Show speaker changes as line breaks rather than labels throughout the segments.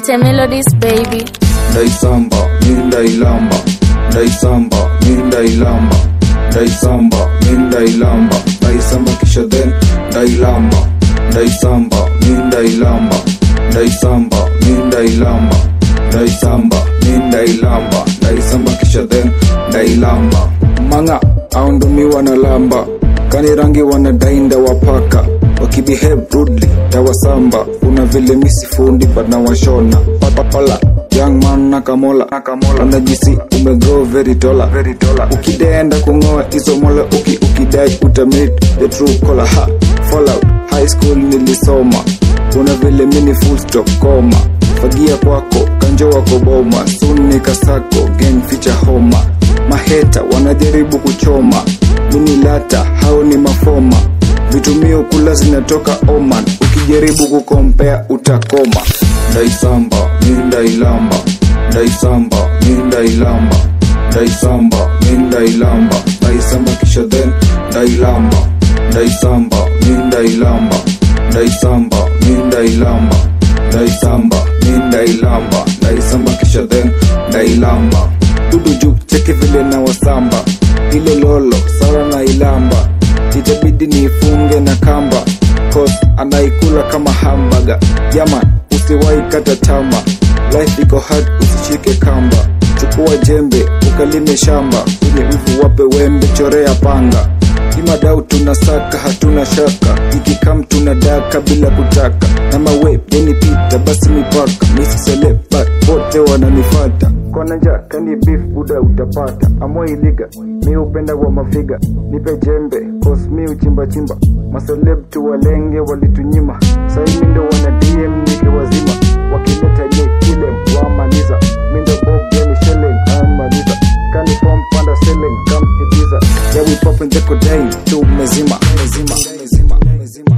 Ite melodies baby.
ndaisamba mi ndailamba ndaisamba mi ndailamba ndaisamba mi ndailamba ndaisamba kisha then ndailamba ndaisamba mi ndailamba ndaisamba mi ndailamba ndaisamba mi ndailamba ndaisamba kisha then ndailamba manga aundomi wanalamba kani rangi wanadainda wapaka wakibehave rudely tawasamba kuna vile misifundi banawashona papapala young man nakamola unajisi umegrow very tola ukidenda kungoa hizo mola uki ukidai utamit the true color ha fallout high school nilisoma kuna vile mini full stop koma fagia kwako kanjo wako boma soon nikasako gang feature homa maheta wanajaribu kuchoma mini lata hao ni mafoma vitumio kula zinatoka oman ukijaribu kukompea utakoma ndaisamba mi ndailamba ndaisamba mi ndailamba ndaisamba mi ndailamba ndaisamba kisha then ndailamba ndaisamba mi ndailamba ndaisamba mi ndailamba ndaisamba mi ndailamba ndaisamba kisha then ndailamba dudu juu cheki vile na wasamba ile lolo sara na ilamba itabidi niifunge na kamba cause anaikula kama hambaga yaman usiwai kata tama life iko hard usishike kamba chukua jembe ukalime shamba ili mvu wape wembe chorea panga imadau tunasaka hatuna shaka ikikam tunadaka bila kutaka na mawe yenipita basi mipaka misiselepa wote wananifata konanja kani beef buda utapata amoiliga mi upenda wa mafiga nipe jembe cause mi uchimba chimba maseleb tu walenge walitunyima saimi ndo wana dm nikiwazima wakileta nye kile wamaliza mindo bob yani shelen amaliza kani form panda selling kam ibiza yeah we poppin jeko day tu mezima mezima mezima mezima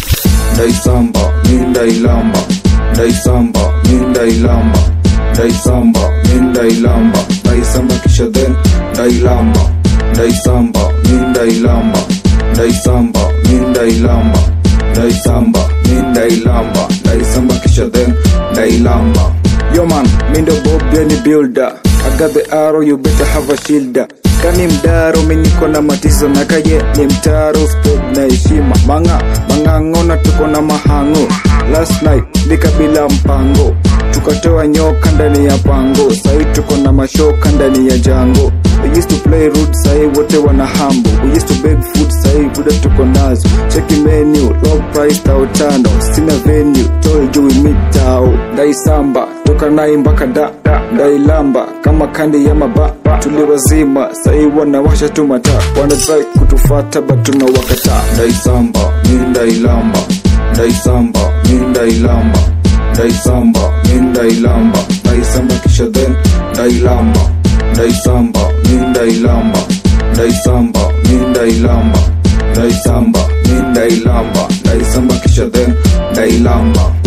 ndaisamba mi ndailamba ndaisamba mi ndailamba ndaisamba mi ndailamba ndaisamba kisha then ndailamba ndaisamba mi ndailamba ndaisamba mi ndailamba ndaisamba mi ndailamba ndaisamba kisha then ndailamba yo man mi ndo bob yani builder I got the arrow you better have a shielder kani mdaro miniko na matizo na kaye ni mtaro step na heshima manga mangang'ona tuko na mahango last night nikabila mpango tukatoa nyoka ndani ya pango sahi tuko na mashoka ndani ya jango We used to play rude sahi wote wana hambo We used to beg food sahi buda tuko nazo cheki menu low price tao tano sina venue toy juu mitao ndaisamba toka nai mpaka da ndailamba kama kandi ya maba tuliwazima sahi wanawasha tu mataa wana try kutufata but tunawakataa ndaisamba mi ndailamba ndaisamba mi ndailamba ndaisamba mi ndailamba ndaisamba kisha then ndailamba ndaisamba mi ndailamba ndaisamba mi ndailamba ndaisamba mi ndailamba ndaisamba kisha then ndailamba